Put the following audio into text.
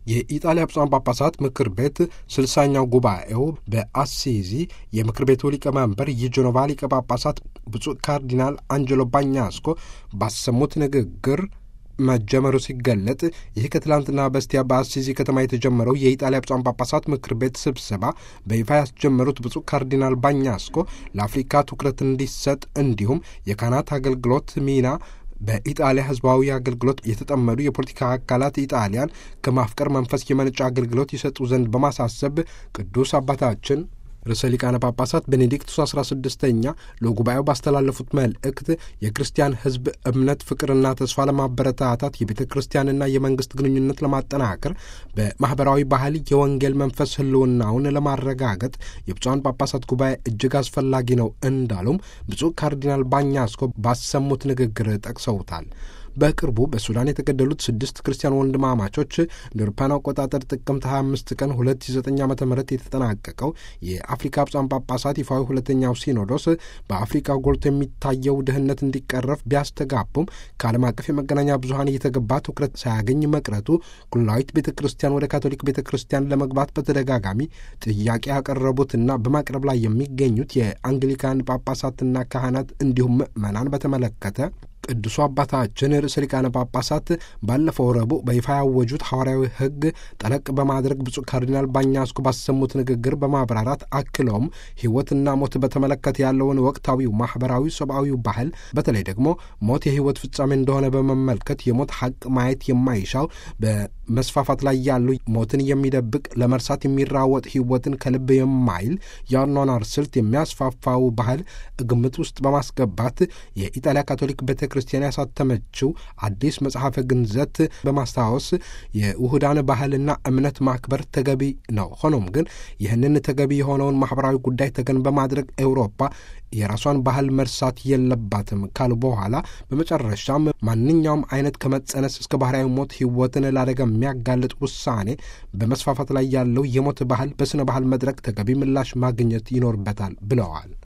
የኢጣሊያ ብፁዓን ጳጳሳት ምክር ቤት ስልሳኛው ጉባኤው በአሲዚ የምክር ቤቱ ሊቀመንበር የጀኖቫ ሊቀ ጳጳሳት ብፁዕ ካርዲናል አንጀሎ ባኛስኮ ባሰሙት ንግግር መጀመሩ ሲገለጥ ይህ ከትላንትና በስቲያ በአሲዚ ከተማ የተጀመረው የኢጣሊያ ብፁዓን ጳጳሳት ምክር ቤት ስብሰባ በይፋ ያስጀመሩት ብፁዕ ካርዲናል ባኛስኮ ለአፍሪካ ትኩረት እንዲሰጥ እንዲሁም የካህናት አገልግሎት ሚና በኢጣሊያ ሕዝባዊ አገልግሎት የተጠመዱ የፖለቲካ አካላት ኢጣሊያን ከማፍቀር መንፈስ የመነጨ አገልግሎት ይሰጡ ዘንድ በማሳሰብ ቅዱስ አባታችን ርዕሰ ሊቃነ ጳጳሳት ቤኔዲክቱስ አስራ ስድስተኛ ለጉባኤው ባስተላለፉት መልእክት የክርስቲያን ሕዝብ እምነት፣ ፍቅርና ተስፋ ለማበረታታት የቤተ ክርስቲያንና የመንግስት ግንኙነት ለማጠናከር በማኅበራዊ ባህል የወንጌል መንፈስ ህልውናውን ለማረጋገጥ የብፁዓን ጳጳሳት ጉባኤ እጅግ አስፈላጊ ነው እንዳሉም ብፁዕ ካርዲናል ባኛስኮ ባሰሙት ንግግር ጠቅሰውታል። በቅርቡ በሱዳን የተገደሉት ስድስት ክርስቲያን ወንድማማቾች እንደ አውሮፓውያን አቆጣጠር ጥቅምት 25 ቀን 2009 ዓ ም የተጠናቀቀው የአፍሪካ ብፁዓን ጳጳሳት ይፋዊ ሁለተኛው ሲኖዶስ በአፍሪካ ጎልቶ የሚታየው ድህነት እንዲቀረፍ ቢያስተጋቡም ከዓለም አቀፍ የመገናኛ ብዙኃን እየተገባ ትኩረት ሳያገኝ መቅረቱ ኩላዊት ቤተ ክርስቲያን ወደ ካቶሊክ ቤተ ክርስቲያን ለመግባት በተደጋጋሚ ጥያቄ ያቀረቡትና በማቅረብ ላይ የሚገኙት የአንግሊካን ጳጳሳትና ካህናት እንዲሁም ምዕመናን በተመለከተ ቅዱሱ አባታችን ርዕሰ ሊቃነ ጳጳሳት ባለፈው ረቡዕ በይፋ ያወጁት ሐዋርያዊ ሕግ ጠለቅ በማድረግ ብፁዕ ካርዲናል ባኛስኮ ባሰሙት ንግግር በማብራራት አክለውም ሕይወትና ሞት በተመለከተ ያለውን ወቅታዊው ማኅበራዊ፣ ሰብአዊ ባህል በተለይ ደግሞ ሞት የሕይወት ፍጻሜ እንደሆነ በመመልከት የሞት ሐቅ ማየት የማይሻው በመስፋፋት ላይ ያሉ ሞትን የሚደብቅ ለመርሳት የሚራወጥ ሕይወትን ከልብ የማይል የአኗኗር ስልት የሚያስፋፋው ባህል ግምት ውስጥ በማስገባት የኢጣሊያ ካቶሊክ ቤተ ክርስቲያን ያሳተመችው አዲስ መጽሐፈ ግንዘት በማስታወስ የውሁዳን ባህልና እምነት ማክበር ተገቢ ነው። ሆኖም ግን ይህንን ተገቢ የሆነውን ማኅበራዊ ጉዳይ ተገን በማድረግ ኤውሮፓ የራሷን ባህል መርሳት የለባትም ካሉ በኋላ በመጨረሻም ማንኛውም አይነት ከመጸነስ እስከ ባህርያዊ ሞት ሕይወትን ላደጋ የሚያጋልጥ ውሳኔ በመስፋፋት ላይ ያለው የሞት ባህል በሥነ ባህል መድረክ ተገቢ ምላሽ ማግኘት ይኖርበታል ብለዋል።